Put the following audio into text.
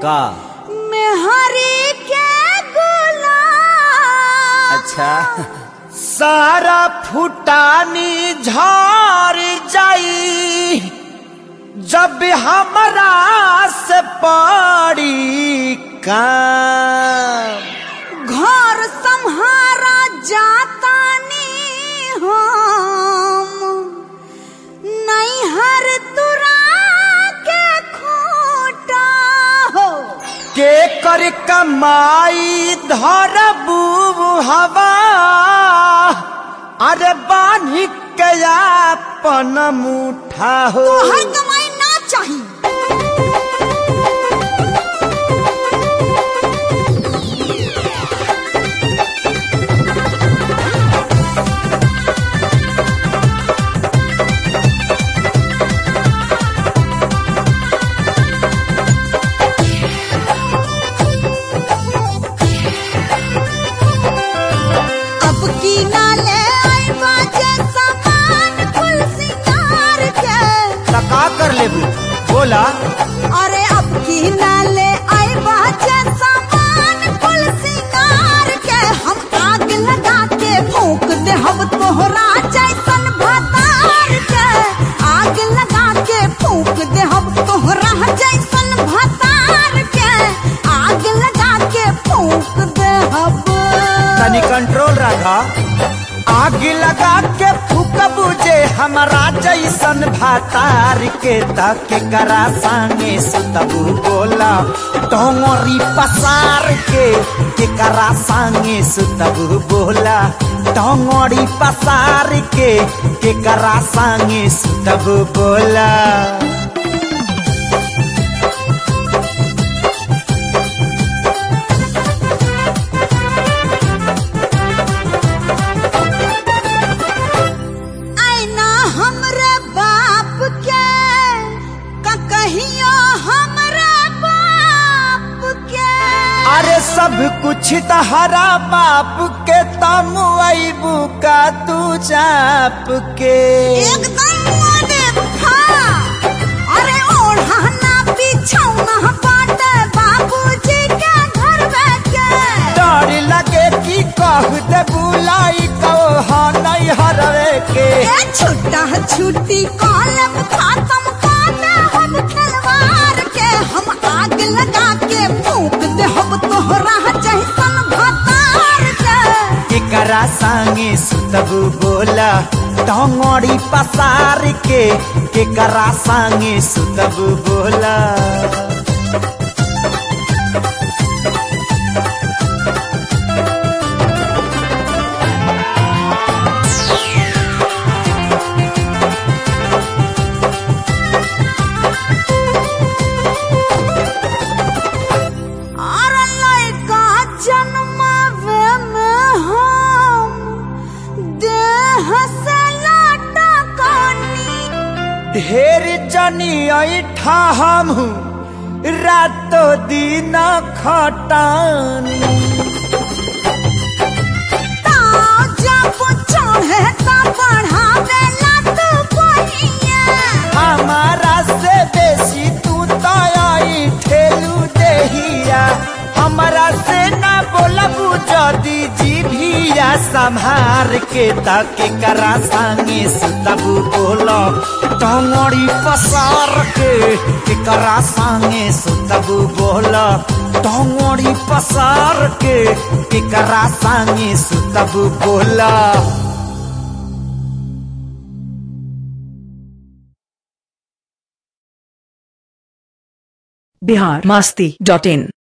का मेहरी के गुलाम अच्छा सारा फुटानी झार जाई जब हमरा से पड़ी काम घर संहारा जातानी हम नैहर तुरा के खूटा हो के कर कमाई धरबू हवा अरे बानी के अपन मुठा हो हर कमाई ना चाहिए अब की नाले आई बाजे सामान कुल सिंगार के त का कर लेबू बोला अरे अब की नाले आई बाजे सामान कुल सिंगार के हम आग लगा के फूंक दे हम तोहरा जैसन भतार के आग लगा के फूंक दे हम तोहरा जैसन भतार के आग लगा के फूंक दे हम तनी कंट्रोल रखा आग लगा के फूकबू जे हमरा जैसन भातार के तक करा संगे सुतबू बोला टोंगरी पसार के के करा संगे सुतबू बोला टोंगरी पसार के के करा संगे सुतबू बोला आईना हमरे बाप के का कहियो हमरे बाप के अरे सब कुछ तहरा बाप के तम अबू का तू चाप के एकदम मोने खा अरे ओढ़ाना बिछौना बाटे बाबूजी के घर में के डर लगे कि कह दे बुलाई कहो नहीं हरवे के ए छुट्टा छुट्टी कॉलम खत्म काटे हम खिलवाड़ के हम आग लगा के फूंक दे हम तोहरा जैसन भतार के केकरा संगे सुतबू बोला टंगड़ी पसार के केकरा संगे सुतबू बोला और लड़का जन्मावे में हम देह से लाटा कानी ढेर जनी ऐठा हम रातो दिन खटानी ताव जब चढ़े ता बढ़ावे ला तू पहिया हमारा से बेसी तू तई ठेलू देहिया हमारा से ना बोलबू जदी जीभिया संभार के तके करा संगे सुतबू बोलो टंगड़ी पसार के के करा संगे सुतबू बोलो टंगड़ी पसार के के करा संगे सुतबू बोला बिहार मस्ती डॉट इन